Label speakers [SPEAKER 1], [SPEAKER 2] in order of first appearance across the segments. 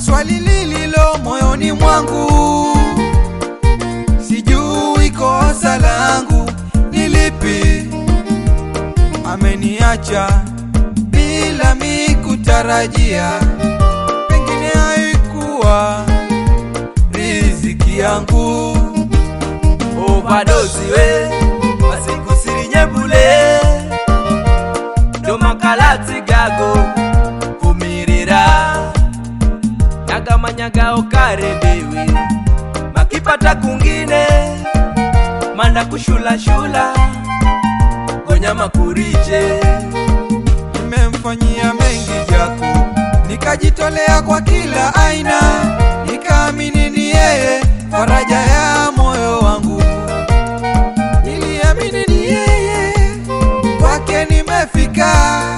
[SPEAKER 1] swali lililo moyoni mwangu, sijui kosa langu ni lipi. Ameniacha bila mi kutarajia, pengine haikuwa riziki yangu.
[SPEAKER 2] overdose we masikusirinye bule ndo makalati gago vumirira nagamanyaga okarebewe makipata kungine manda kushulashula gonyama kurije
[SPEAKER 1] Nimemfanyia mengi Jaku, nikajitolea kwa kila aina, nikaamini ni yeye faraja ya moyo wangu. Niliamini ni yeye, kwake nimefika,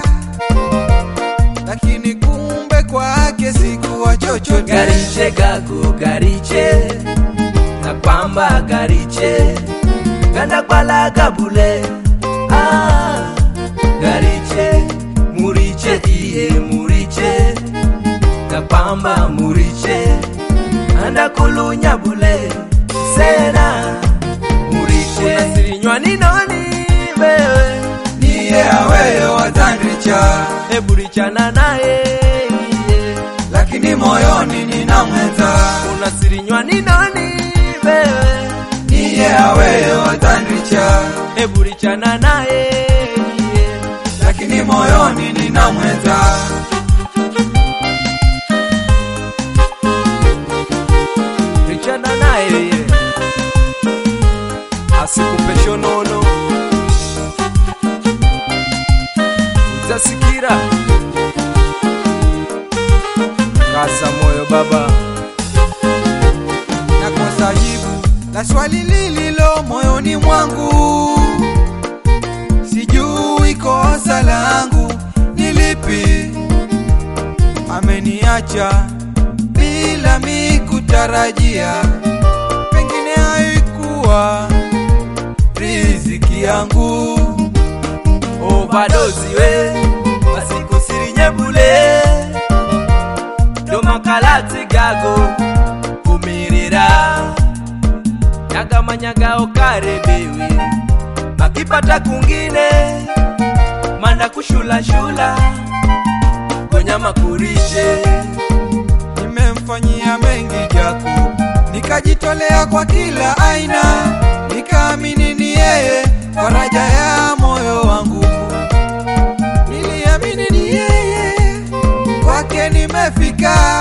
[SPEAKER 1] lakini kumbe kwake sikuwa chochote.
[SPEAKER 2] gariche gago gariche na kwamba gariche ganda kwalaga bule ah, gariche muriche iye muriche na kwamba muriche anda kulunya bule sena muriche unasirinywa ni nani wewe
[SPEAKER 1] Niye awewe watandricha,
[SPEAKER 2] eburichana naye iye
[SPEAKER 1] lakini moyoni nina mwenza.
[SPEAKER 2] unasirinywa ni nani wewe
[SPEAKER 1] Niye awewe watandricha,
[SPEAKER 2] eburichana naye iye
[SPEAKER 1] lakini moyoni nina mwenza.
[SPEAKER 2] richana naye iye asikupe shonono uzasikira kaza moyo baba
[SPEAKER 1] nakosa jibu la swali lililo moyoni mwangu, sijui kosa langu ni lipi. Ameniacha bila mi kutarajia, pengine haikuwa riziki yangu.
[SPEAKER 2] overdose we masikusirinye bule ndo makalati gago vumirira nyagamanyaga okarebewe makipata kungine manda kushulashula gonyama kurije
[SPEAKER 1] Nimemfanyia mengi Jaku, nikajitolea kwa kila aina, nikaamini ni yeye faraja ya moyo wangu. Niliamini ni yeye, kwake nimefika,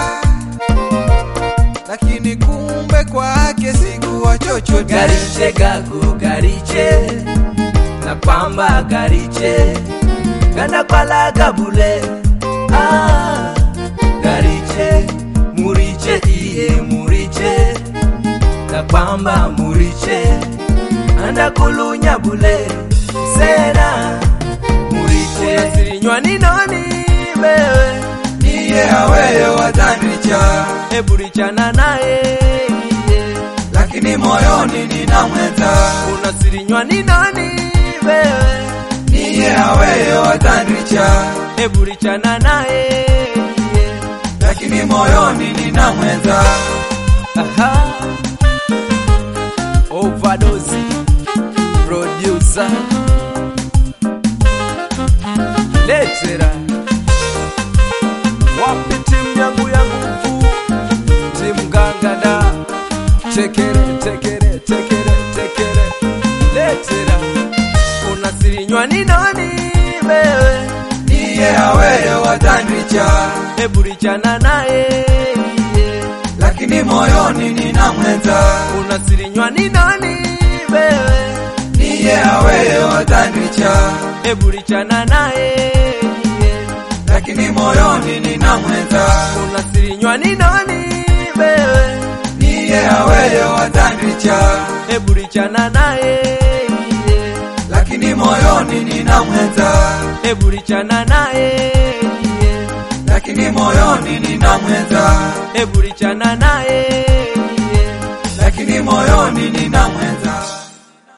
[SPEAKER 1] lakini kumbe kwake sikuwa chochote.
[SPEAKER 2] gariche gago gariche na kwamba gariche ganda kwalaga bule ah, gariche muriche iye muriche na kwamba muriche anda kulunya bule sena muriche unasirinywa ni nani wewe
[SPEAKER 1] Niye awewe watandricha,
[SPEAKER 2] eburichana naye iye
[SPEAKER 1] lakini moyoni nina mwenza.
[SPEAKER 2] unasirinywa ni nani wewe
[SPEAKER 1] Niye awewe watandricha,
[SPEAKER 2] eburichana naye iye
[SPEAKER 1] lakini moyoni nina mwenza.
[SPEAKER 2] Aha. overdose producer letera wapi timu yangu ya nguvu timu gangada tekere tekere tekere tekere letera unasirinywa ni nani wewe
[SPEAKER 1] Niye awewe watandricha,
[SPEAKER 2] eburichana naye iye
[SPEAKER 1] lakini moyoni nina mwenza.
[SPEAKER 2] unasirinywa ni nani wewe
[SPEAKER 1] Niye awewe watandricha,
[SPEAKER 2] eburichana naye iye
[SPEAKER 1] lakini moyoni nina mwenza.
[SPEAKER 2] unasirinywa ni nani wewe
[SPEAKER 1] Niye awewe watandricha,
[SPEAKER 2] eburichana naye iye
[SPEAKER 1] lakini moyoni nina mwenza.
[SPEAKER 2] eburichana naye iye
[SPEAKER 1] Lakini moyoni nina mwenza.
[SPEAKER 2] eburichana naye iye
[SPEAKER 1] Lakini moyoni nina mwenza.